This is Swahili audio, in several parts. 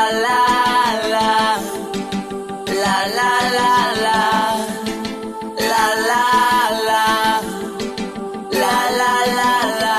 la la la la la la la la la la la la la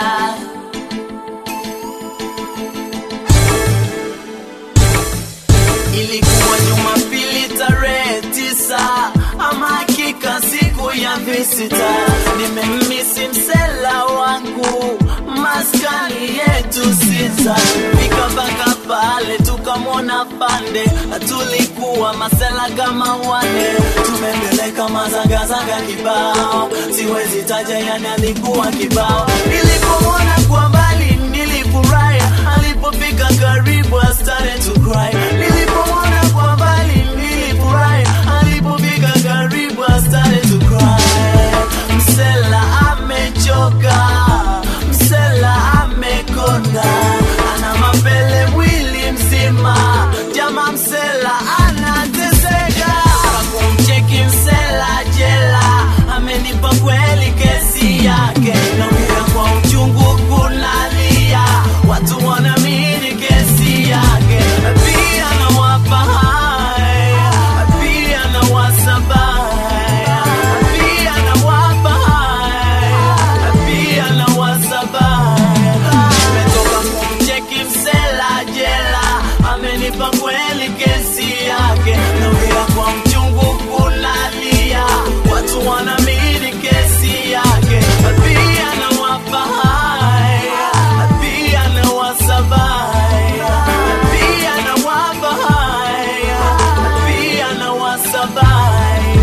Ilikuwa Jumapili tarehe tisa, ama hakika siku ya visita. Nimemmisi msela wangu maskani yetu sita, fika mpaka pale tukamwona pande, tulikuwa masela kama wane, tumembeleka mazangazanga kibao, siwezi taja yani alikuwa kibao. Nilipomwona kwa mbali nilifurahi, alipofika karibu I started to cry. Nilipomwona kwa mbali nilifurahi, alipofika karibu I started to cry. Msela amechoka, msela amekonda, ana mapele mwili mzima, jama msela anateseka. Kumcheki msela jela, amenipa kweli kesi yake, naongea kwa uchungu kunalia, watu wanaamini kesi yake, pia nawapa haya, pia nawasaba haya, pia nawapa haya, pia nawasaba haya. Nimetoka kumcheki msela jela, amenipa kweli kesi yake, naongea kwa mchungu kunalia, watu wanaamini kesi yake, pia nawapa haya, pia nawasaba haya, pia nawapa haya, pia nawasaba haya.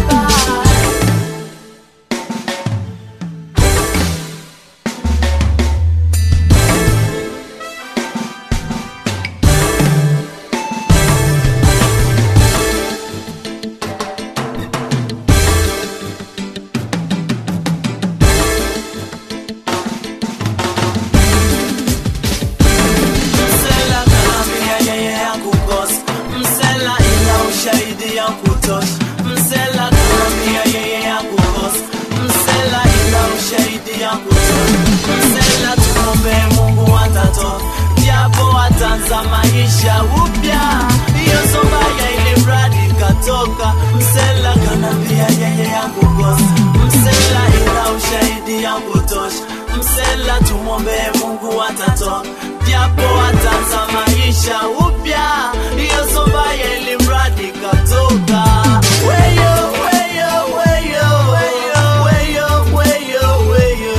Msela kanambia yeye hakukosa, msela ina ushahidi ya kutosha. Msela kanambia yeye hakukosa, msela ina ushahidi ya kutosha. Msela tumombe Mungu atatoa, japo ataanza maisha upya. Hiyo sombaya ili mradi katoka. Msela kanambia yeye hakukosa, msela ina ushahidi ya kutosha. Msela tumwombe Mungu atatoa, japo ataanza maisha upya. Hiyo sombaya ili mradi katoka. Weyo, weyo, weyo, weyo, weyo, weyo, weyo,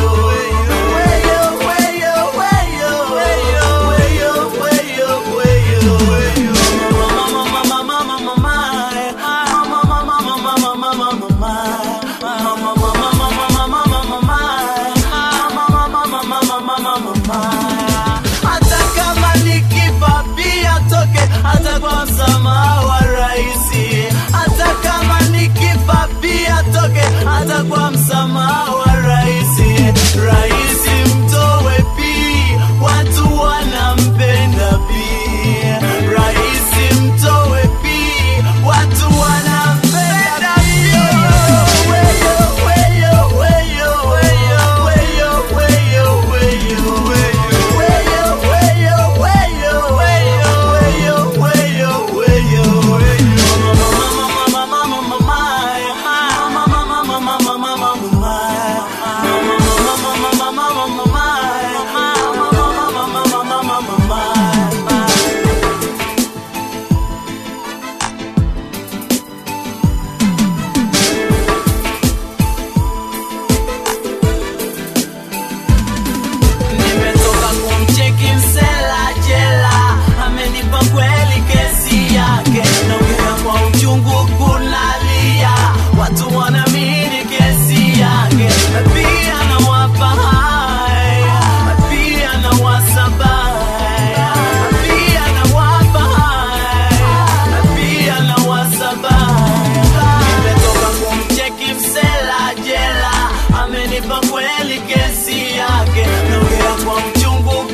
weyo, weyo, weyo, weyo, weyo, weyo, weyo, weyo. Mama, mama, mama, mama, mama, eh. Mama, mama, mama, mama, mama, mama. Mama, mama, mama, mama, mama, mama, eh. Mama, mama, mama, mama, mama, mama. Hata kama nikifa pia toke, hata kwa msamaha wa raisi. Hata kama nikifa pia toke, hata kwa msamaha wa raisi. Raisi mtowe pi, watu wanampenda pi. Raisi mtowe pi, watu wanampenda pi. Weyo, weyo, weyo, weyo, weyo, weyo, weyo, weyo. Weyo, weyo, weyo, weyo, weyo, weyo, weyo, weyo. Mama, mama, mama, mama, mama, mama, mama, mama, mama, mama, mama. Nimetoka kumcheki msela jela, amenipa kweli kesi yake, naongea kwa uchungu kunalia, watu wanaamini kesi yake, pia nawapa haya, pia nawasaba haya, pia nawapa haya, pia nawasaba haya. Nimetoka kumcheki msela jela, amenipa kweli kesi yake, naongea kwa uchungu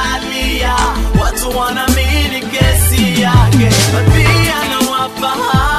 kunalia, watu wanaamini kesi yake, pia nawapa haya